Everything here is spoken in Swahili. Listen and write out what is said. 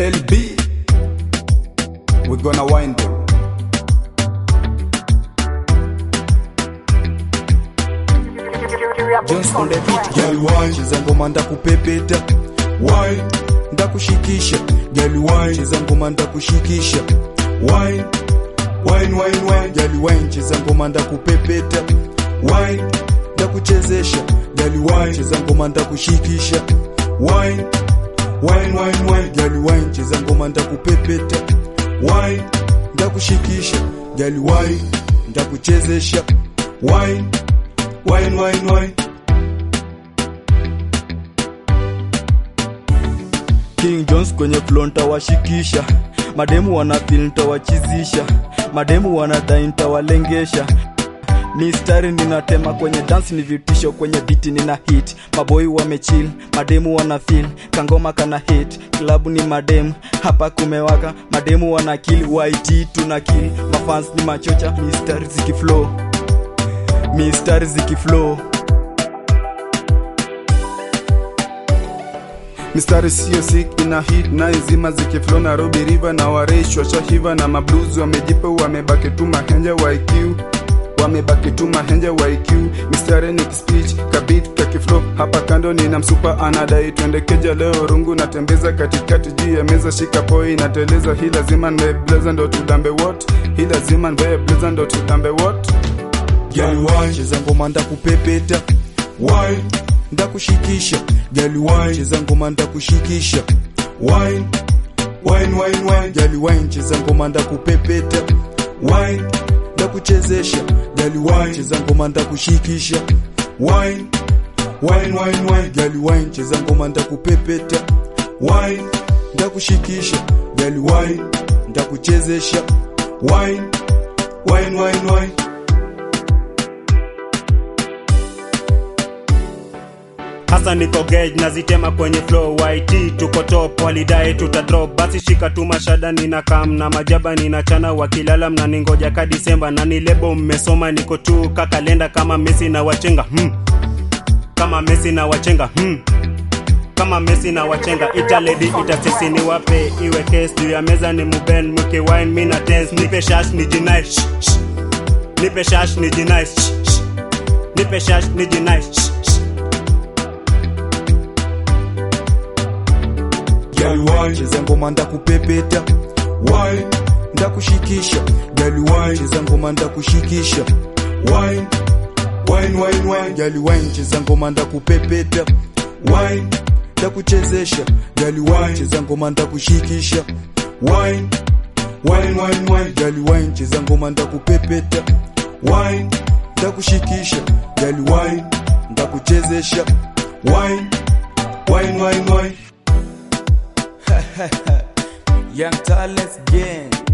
Lil B, we gonna wind them. Jones on the beat, girl wine, cheza ngoma ndakupepeta. Wine, ndakushikisha. Girl wine, cheza ngoma ndakushikisha. Wine, wine, wine, wine, girl wine, cheza ngoma ndakupepeta. Wine, ndakuchezesha. Girl wine, cheza ngoma ndakushikisha. Wine, wine, wine, wine, girl wine, cheza ngoma ndakupepeta. Wine, ndakushikisha. Girl wine, ndakuchezesha. Wine, wine, wine, wine. King Jones kwenye flow ntawashikisha, mademu wana feel ntawachizisha, mademu wanadai ntawalengesha mistari ninatema kwenye dance ni vitisho kwenye biti nina hit maboi wamechill mademu wana feel kangoma kana hit klabu ni mademu hapa kumewaka mademu wana kill YT tuna kill mafans ni machocha mistari zikiflow mistari zikiflow mistari sio sick ina hit na izima zikiflow Nairobi river na waresh washahiva na mablues wamejipa wamebaki tu mahenja wa IQ wamebaki tu mahenja wa IQ mistari ni speech kabit kakiflow hapa kando nina msupa anadai twende keja leo rungu natembeza katikati juu ya meza shika poi nateleza hii lazima nvae blazer ndo tudambe what hii lazima nvae blazer ndo tudambe what Girl wine, cheza ngoma ndakupepeta wine ndakushikisha Girl wine, cheza ngoma ndakushikisha wine wine wine wine Girl wine, cheza ngoma ndakupepeta wine ndakuchezesha Girl wine, cheza ngoma ndakushikisha wine wine wine wine Girl wine, cheza ngoma ndakupepeta wine ndakushikisha Girl wine, ndakuchezesha wine wine wine wine hasa niko gauge nazitema kwenye flow YT tuko top walidai tuta drop basi shika tu mashada nina kam na majaba nina chana wakilala mnaningoja ka Disemba na ni lebo mmesoma niko tu kakalenda kama Messi na wachenga hmm. kama Messi na wachenga hmm. kama Messi na wachenga italedi itasisi ni wape iwe case juu ya meza ni muben mke wine mina tense nipe shash ni jinai shh, shh. nipe shash ni jinai shh, shh. nipe shash ni jinai shh, shh. Girl wine, cheza ngoma ndakupepeta wine ndakushikisha Girl wine, cheza ngoma ndakushikisha wine wine wine wine Girl wine, cheza ngoma ndakupepeta wine ndakuchezesha Girl wine, cheza ngoma ndakushikisha wine wine wine wine Girl wine, cheza ngoma ndakupepeta wine ndakushikisha Girl wine, ndakuchezesha wine wine wine wine Young Talents Gang